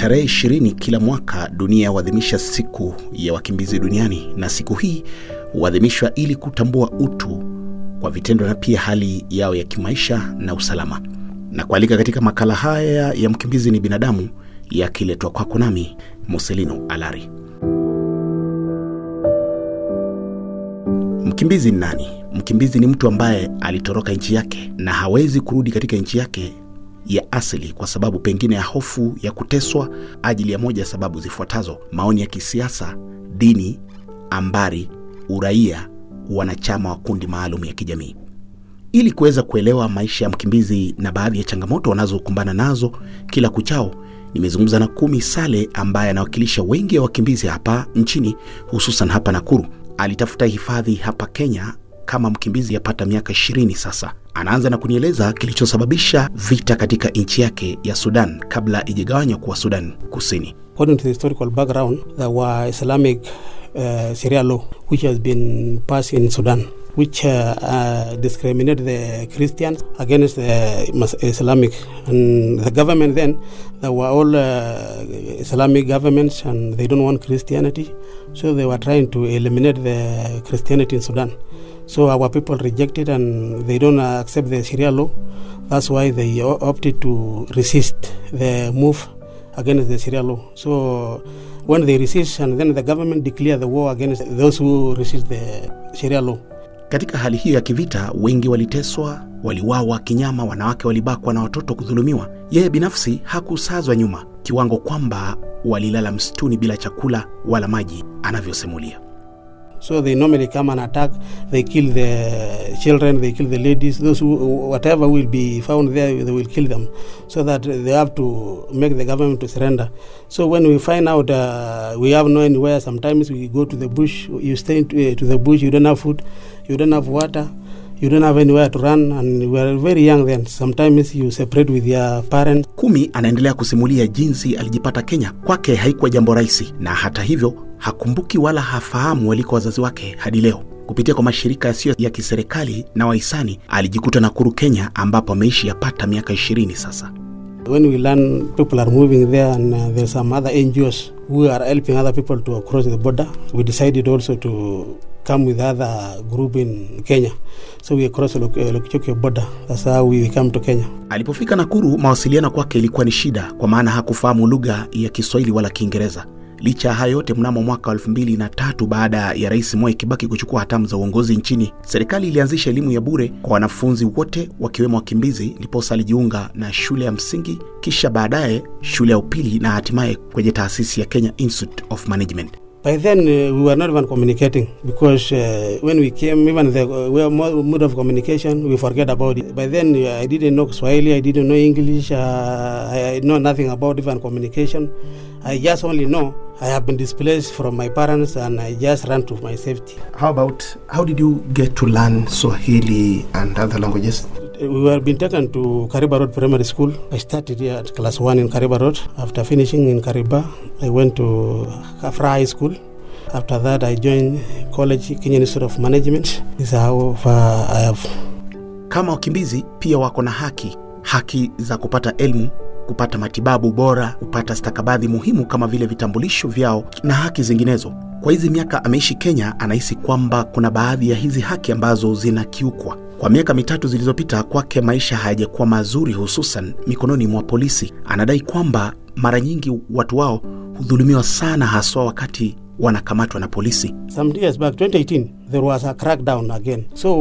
Tarehe ishirini kila mwaka dunia huadhimisha siku ya wakimbizi duniani, na siku hii huadhimishwa ili kutambua utu kwa vitendo na pia hali yao ya kimaisha na usalama. Na kualika katika makala haya ya mkimbizi ni binadamu, yakiletwa kwako nami Muselino Alari. Mkimbizi ni nani? Mkimbizi ni mtu ambaye alitoroka nchi yake na hawezi kurudi katika nchi yake ya asili kwa sababu pengine ya hofu ya kuteswa ajili ya moja ya sababu zifuatazo: maoni ya kisiasa, dini, ambari, uraia, wanachama wa kundi maalum ya kijamii. Ili kuweza kuelewa maisha ya mkimbizi na baadhi ya changamoto wanazokumbana nazo kila kuchao, nimezungumza na Kumi Sale ambaye anawakilisha wengi wa wakimbizi hapa nchini, hususan hapa Nakuru. Alitafuta hifadhi hapa Kenya kama mkimbizi yapata miaka ishirini sasa. Anaanza na kunieleza kilichosababisha vita katika nchi yake ya Sudan kabla ijigawanywa kuwa Sudan Kusini. According to the historical background, there were Islamic uh, Sharia law which has been passed in Sudan which uh, uh, discriminate the Christians against the Mas- Islamic and the government then there were all uh, Islamic governments and they don't want Christianity so they were trying to eliminate the Christianity in Sudan so our people rejected and they don't uh, accept the Sharia law that's why they o- opted to resist the move against the Sharia law so when they resist and then the government declare the war against those who resist the Sharia law Katika hali hiyo ya kivita, wengi waliteswa, waliwawa kinyama, wanawake walibakwa na watoto kudhulumiwa. Yeye binafsi hakusazwa nyuma kiwango kwamba walilala msituni bila chakula wala maji, anavyosimulia. So they normally come and attack. They kill the children. They kill the ladies. Those who, whatever will be found there, they will kill them, so that they have to make the government to surrender. So when we find out uh, we have no anywhere, sometimes we go to the bush. You stay to, uh, to the bush. You don't have food. You don't have water. You don't have anywhere to run, and we are very young then. Sometimes you separate with your parents. Kumi anaendelea kusimulia jinsi alijipata Kenya. Kwake haikuwa jambo rahisi, na hata hivyo hakumbuki wala hafahamu waliko wazazi wake hadi leo. Kupitia kwa mashirika yasiyo ya kiserikali na wahisani, alijikuta Nakuru, Kenya, ambapo ameishi yapata miaka ishirini sasa. When we learn people are moving there and uh, there's some other NGOs who are helping other people to cross the border, we decided also to come with other group in Kenya. So we cross the Lok- uh, Lokichokio border. That's how we come to Kenya. Alipofika Nakuru, mawasiliano kwake ilikuwa ni shida, kwa maana hakufahamu lugha ya Kiswahili wala Kiingereza. Licha ya hayo yote, mnamo mwaka wa elfu mbili na tatu baada ya Rais Mwai Kibaki kuchukua hatamu za uongozi nchini, serikali ilianzisha elimu ya bure kwa wanafunzi wote wakiwemo wakimbizi, ndiposa alijiunga na shule ya msingi, kisha baadaye shule ya upili na hatimaye kwenye taasisi ya Kenya Institute of Management. By then, uh, we were not even communicating because uh, when we came, even the uh, way- mo- mode of communication, we forget about it. By then, uh, I didn't know Swahili, I didn't know English, uh, I, I know nothing about even communication. I just only know I have been displaced from my parents and I just ran to my safety. How about how did you get to learn Swahili and other languages? We were being taken to Kariba Road Primary School. I started here at class one in Kariba Road. After finishing in Kariba, I went to Kafra High School. After that, I joined college, Kenya Institute of Management. This is how far I have. Kama wakimbizi pia wako na haki, haki za kupata elimu, kupata matibabu bora, kupata stakabadhi muhimu kama vile vitambulisho vyao na haki zinginezo. Kwa hizi miaka ameishi Kenya, anahisi kwamba kuna baadhi ya hizi haki ambazo zinakiukwa. Kwa miaka mitatu zilizopita, kwake maisha hayajakuwa mazuri, hususan mikononi mwa polisi. Anadai kwamba mara nyingi watu wao hudhulumiwa sana, haswa wakati wanakamatwa na polisi. Some years back, 2018, there was a crackdown again.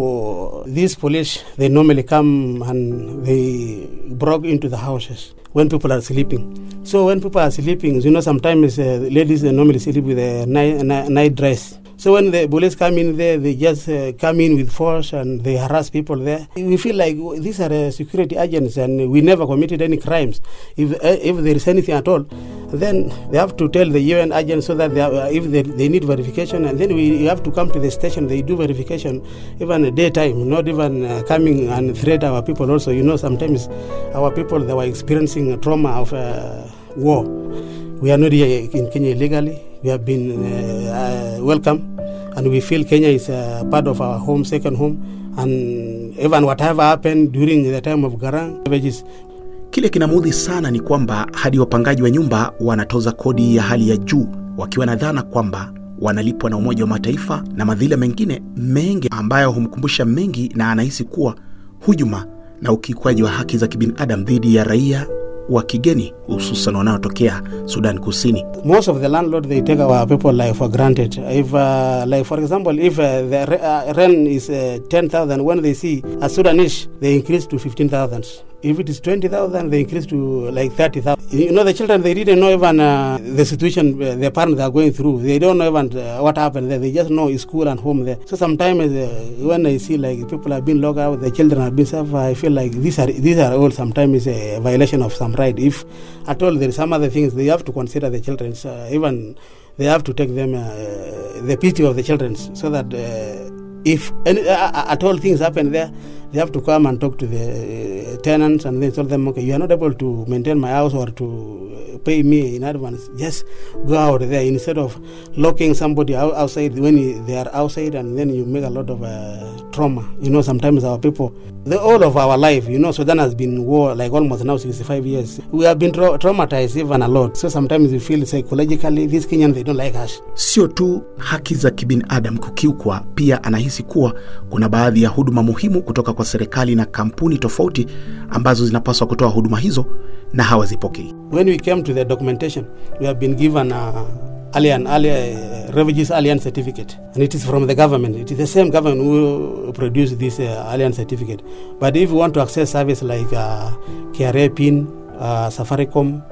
So these police, they normally come and they broke into the houses when people are sleeping. So when people are sleeping, you know, sometimes uh, ladies they normally sleep with a night, night, night dress. So when the police come in there, they just uh, come in with force and they harass people there. We feel like these are uh, security agents and we never committed any crimes. If uh, if there is anything at all, then they have to tell the UN agents so that they have, uh, if they, they need verification, and then we have to come to the station. They do verification even at daytime, not even uh, coming and threat our people. Also, you know, sometimes our people they were experiencing a trauma of uh, war. We are not here in Kenya illegally. We have been uh, uh, welcome, and we feel Kenya is a part of our home, second home. And even whatever happened during the time of Garang, Kile kinamudhi sana ni kwamba hadi wapangaji wa nyumba wanatoza kodi ya hali ya juu wakiwa na dhana kwamba wanalipwa na Umoja wa Mataifa na madhila mengine mengi ambayo humkumbusha mengi, na anahisi kuwa hujuma na ukiukwaji wa haki za kibinadamu dhidi ya raia wa kigeni hususan wanaotokea Sudan Kusini. most of the landlord they take our people like for granted if uh, like for example if uh, the re- uh, rent is uh, 10000 when they see a sudanese they increase to 15000 if it is 20000 they increase to like 30000 you know the children they didn't know even uh, the situation uh, their parents are going through they don't know even uh, what happened there they just know it's school and home there so sometimes uh, when i see like people have been locked out the children have been suffer i feel like these are these are all sometimes a violation of some right if at all there is some other things they have to consider the children uh, even they have to take them uh, the pity of the children so that uh, if any, uh, at all things happen there they have to come and talk to the uh, tenants and then tell them okay you are not able to maintain my house or to uh, pay me in advance just go out there instead of locking somebody out, outside when you, they are outside and then you make a lot of uh, trauma you know sometimes our people the all of our life you know sudan has been war like almost now 65 years we have been tra- traumatized even a lot so sometimes we feel psychologically these kenyans they don't like us Sio tu haki za kibinadamu kukiukwa, pia anahisi kuwa kuna baadhi ya huduma muhimu kutoka kwa serikali na kampuni tofauti ambazo zinapaswa kutoa huduma hizo na hawazipokei. when we came to the documentation, we have been given a alien, alien uh, refugees alien certificate, and it is from the government. It is the same government who produced this uh, alien certificate. But if you want to access service like uh, KRA PIN, uh, Safaricom,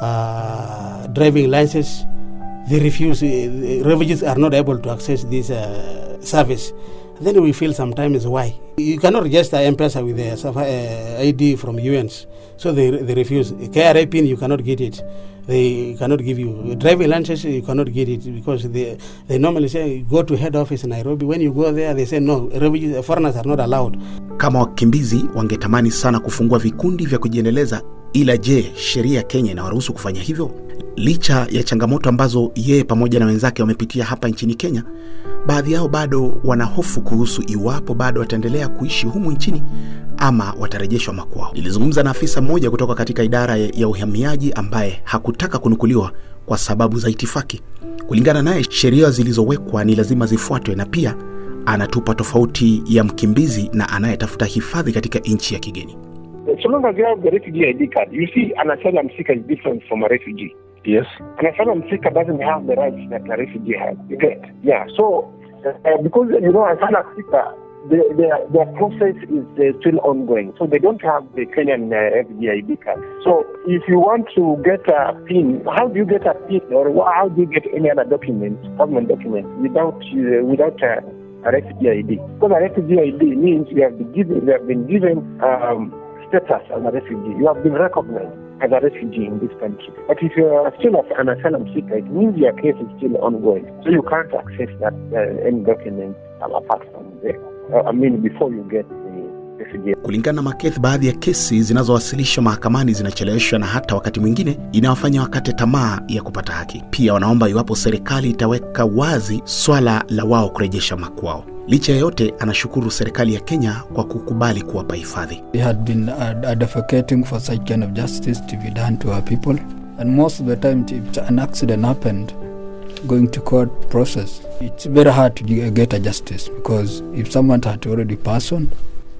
uh, driving license, they refuse. Uh, the refugees are not able to access this uh, service. Then we feel sometimes why you cannot register M-Pesa with a Safa- uh, ID from UNs, so they they refuse. KRA pin you cannot get it. They cannot give you driving license. You cannot get it because they they normally say go to head office in Nairobi. When you go there, they say no, refugees, foreigners are not allowed. Kama wakimbizi wangetamani sana kufungua vikundi vya kujiendeleza, ila je, sheria ya Kenya inawaruhusu kufanya hivyo? Licha ya changamoto ambazo yeye pamoja na wenzake wamepitia hapa nchini Kenya, baadhi yao bado wana hofu kuhusu iwapo bado wataendelea kuishi humu nchini ama watarejeshwa makwao. Nilizungumza na afisa mmoja kutoka katika idara ya ya uhamiaji ambaye hakutaka kunukuliwa kwa sababu za itifaki. Kulingana naye, sheria zilizowekwa ni lazima zifuatwe, na pia anatupa tofauti ya mkimbizi na anayetafuta hifadhi katika nchi ya kigeni. so long as you have the refugee ID card, you see, an asylum seeker is different from a refugee. Yes. An asylum seeker doesn't have the rights that a refugee has. You get? Yeah. So, uh, because you know, asylum seeker, the, their their process is uh, still ongoing, so they don't have the Kenyan uh, refugee ID card. So, if you want to get a PIN, how do you get a PIN, or wha- how do you get any other document, government document, without uh, without a, a refugee ID? Because a refugee ID means you have been given you have been given um, status as a refugee. You have been recognized as a refugee in this country. But if you are still an asylum seeker, it means your case is still ongoing. So you can't access that uh, any document um, apart from there. Uh, I mean, before you get the refugee. Kulingana na Maketh, baadhi ya kesi zinazowasilishwa mahakamani zinacheleweshwa na hata wakati mwingine inawafanya wakate tamaa ya kupata haki. Pia wanaomba iwapo serikali itaweka wazi swala la wao kurejesha makwao. Licha ya yote, anashukuru serikali ya Kenya kwa kukubali kuwapa hifadhi. We had been ad- advocating for such kind of justice to be done to our people. And most of the time, if an accident happened, going to court process, it's very hard to ge- get a justice because if someone had already passed on,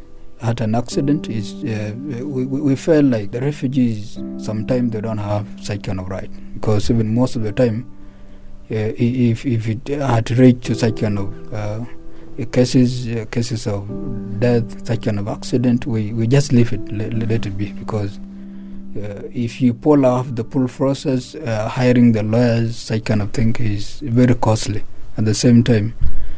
had an accident, is uh, we, we we felt like the refugees sometimes they don't have such kind of right because even most of the time, uh, i- if if it had reached to such kind of uh, cases uh, cases of death, such kind of accident, we, we just leave it, let, let it be, because uh, if you pull off the full process, uh, hiring the lawyers, such kind of thing is very costly. At the same time,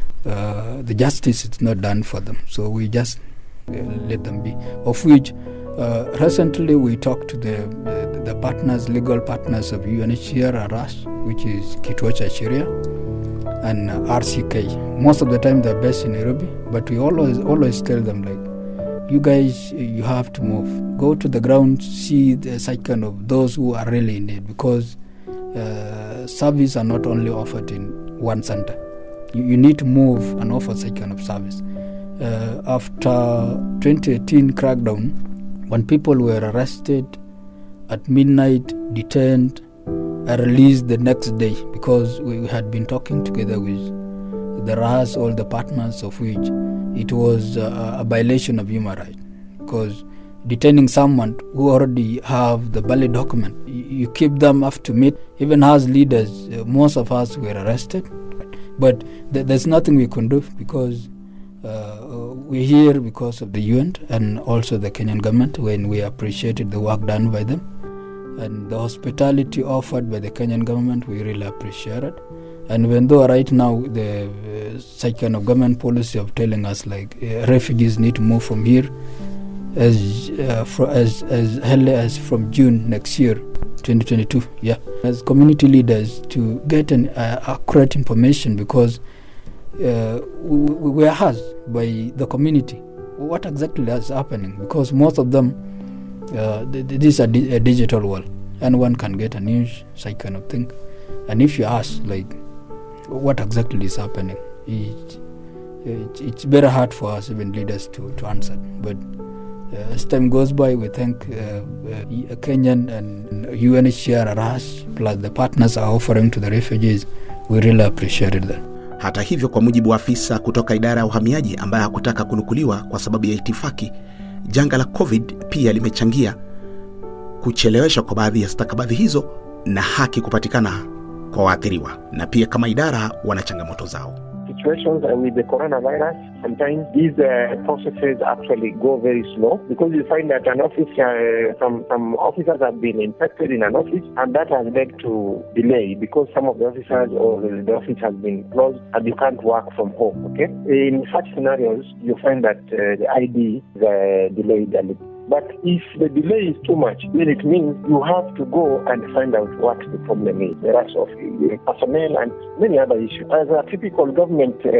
uh, the justice is not done for them, so we just uh, let them be. Of which, uh, recently we talked to the, the the partners, legal partners of UNHCR, ARAS, which is Kitwacha Sharia and uh, RCK. Most of the time they're based in Nairobi, but we always always tell them like, you guys, uh, you have to move. Go to the ground, see the such kind of those who are really in need, because uh, service are not only offered in one center. You, you need to move and offer such kind of service. Uh, after 2018 crackdown, when people were arrested at midnight, detained, and released the next day because we had been talking together with the RAS, all the partners of which it was uh, a violation of human rights because detaining someone who already have the valid document, you, you keep them up to meet. Even as leaders, uh, most of us were arrested, but th- there's nothing we can do because uh, we're here because of the UN and also the Kenyan government when we appreciated the work done by them and the hospitality offered by the Kenyan government we really appreciate it and even though right now the uh, such kind of government policy of telling us like uh, refugees need to move from here as uh, fro- as as early as from June next year 2022 yeah as community leaders to get an uh, accurate information because uh, we, we were asked by the community what exactly is happening because most of them uh, th- th- this is a, di- a digital world and one can get a news such kind of thing and if you ask like what exactly is happening it, it, it's very hard for us even leaders to, to answer but uh, as time goes by we thank uh, uh, kenyan and unhcr RAS plus the partners are offering to the refugees we really appreciated that Hata hivyo, kwa mujibu wa afisa kutoka idara ya uhamiaji ambaye hakutaka kunukuliwa kwa sababu ya itifaki, janga la COVID pia limechangia kucheleweshwa kwa baadhi ya stakabadhi hizo na haki kupatikana kwa waathiriwa, na pia kama idara wana changamoto zao. situations and with the coronavirus, sometimes these uh, processes actually go very slow because you find that an office, uh, some, some officers have been infected in an office and that has led to delay because some of the officers or the, the office has been closed and you can't work from home, okay? In such scenarios, you find that uh, the ID is uh, delayed a little. But if the delay is too much, then it means you have to go and find out what the problem is. The rush of uh, personnel and many other issues. As a typical government uh,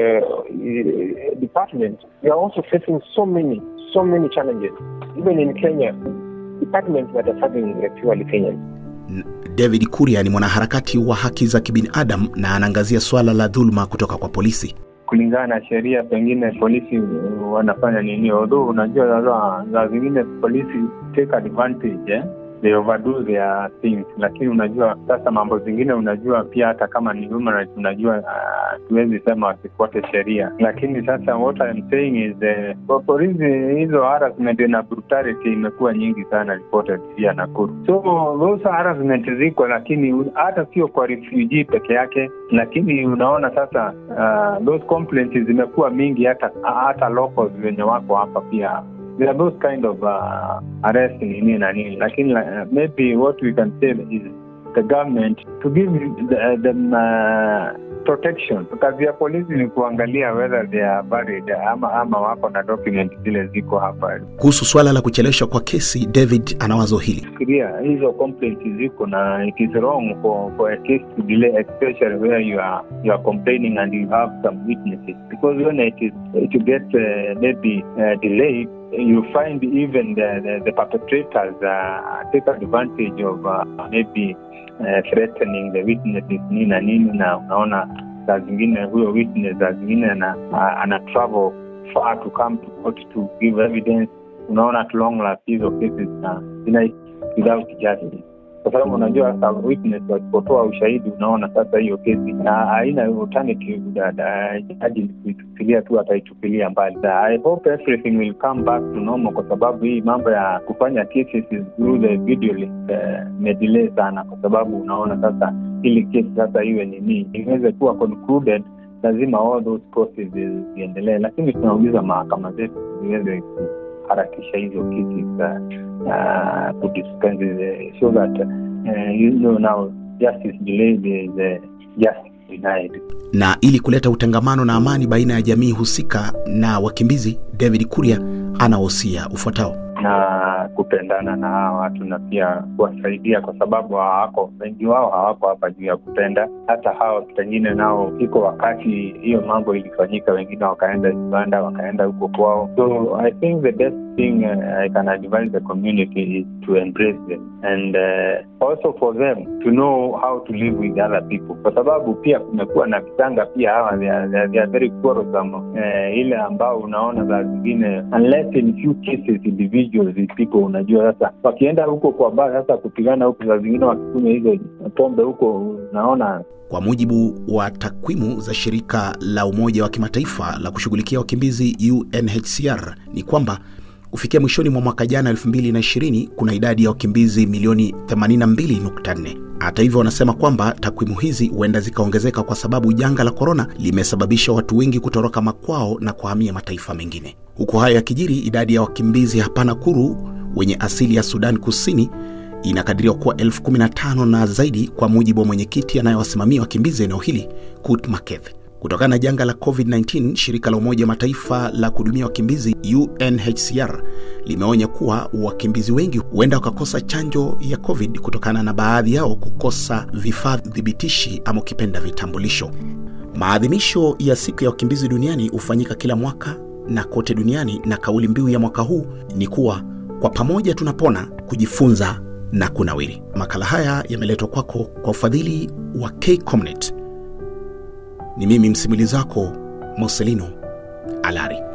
uh, department, we are also facing so many, so many challenges. Even in Kenya, departments that are serving uh, purely Kenyans. N- David Kuria ni mwanaharakati wa haki za kibinadamu na anaangazia swala la dhuluma kutoka kwa polisi. kulingana na sheria pengine polisi uh, wanafanya nini although unajua sasa saa zingine polisi take advantage eh? they overdo their things lakini unajua sasa mambo zingine unajua pia hata kama ni human rights unajua tuwezi uh, sema wasifuate sheria lakini sasa what I'm saying is uh, kwa polisi hizo harassment na brutality imekuwa nyingi sana reported pia Nakuru so those harassment ziko lakini hata sio kwa refugee peke yake lakini unaona sasa uh, those complaints zimekuwa mingi hata hata locals wenye wako hapa pia there are those kind of uh, arrest nini na nini lakini uh, maybe what we can say is the government to give the, them uh, protection kazi ya polisi ni kuangalia whether they are valid ama ama wako na document zile ziko hapa Kuhusu swala la kucheleweshwa kwa kesi, David ana wazo hili. fikiria hizo complaints ziko na it is wrong for, for a case to delay especially where you are you are complaining and you have some witnesses because when it is to get uh, maybe uh, delayed you find even the, the, the perpetrators uh, take advantage of uh, maybe uh, threatening the witnesses nini na nini na unaona saa zingine huyo witness saa zingine ana, ana travel far to come to court to give evidence unaona at long last hizo cases na zina without justice kwa sababu unajua sasa witness wasipotoa ushahidi unaona sasa hiyo kesi na haina alternative jaji kuitupilia tu ataitupilia mbali i hope everything will come back to normal kwa sababu hii mambo ya kufanya cases through the video link imedelay uh, sana kwa sababu unaona sasa ili kesi sasa iwe nini iweze kuwa concluded lazima all those processes ziendelee lakini tunauliza mahakama zetu ziweze kuharakisha hizo kesi za uh, kudispense the, so that uh, you know now justice delayed is uh, justice denied Na ili kuleta utangamano na amani baina ya jamii husika na wakimbizi, David Kuria anawosia ufuatao. na kupendana na hawa watu na pia kuwasaidia kwa sababu hawako wengi wao hawako hapa juu ya kupenda hata hawa pengine nao iko wakati hiyo mambo ilifanyika wengine wakaenda uganda wakaenda huko kwao so i think the best thing uh, I can advise the community is to embrace them and uh, also for them to know how to live with other people, kwa sababu pia kumekuwa na kitanga pia hawa they are, they are, they are very quarrelsome uh, ile ambao unaona saa zingine unless in few cases individuals these people unajua sasa wakienda huko kwa baa sasa kupigana huko saa zingine wakikunywa hizo pombe huko unaona Kwa mujibu wa takwimu za shirika la Umoja wa Kimataifa la kushughulikia wakimbizi UNHCR ni kwamba kufikia mwishoni mwa mwaka jana 2020 kuna idadi ya wakimbizi milioni 82.4. Hata hivyo, wanasema kwamba takwimu hizi huenda zikaongezeka kwa sababu janga la korona limesababisha watu wengi kutoroka makwao na kuhamia mataifa mengine. Huku hayo yakijiri, idadi ya wakimbizi hapa Nakuru wenye asili ya Sudan Kusini inakadiriwa kuwa elfu kumi na tano na zaidi kwa mujibu wa mwenyekiti anayewasimamia wakimbizi eneo hili Kut Maketh. Kutokana na janga la COVID-19, shirika la Umoja wa Mataifa la kuhudumia wakimbizi UNHCR limeonya kuwa wakimbizi wengi huenda wakakosa chanjo ya COVID kutokana na baadhi yao kukosa vifaa dhibitishi ama ukipenda vitambulisho. Maadhimisho ya siku ya wakimbizi duniani hufanyika kila mwaka na kote duniani, na kauli mbiu ya mwaka huu ni kuwa kwa pamoja tunapona, kujifunza na kunawiri. Makala haya yameletwa kwako kwa ufadhili wa KCOMNET. Ni mimi msimulizi wako Moselino Alari.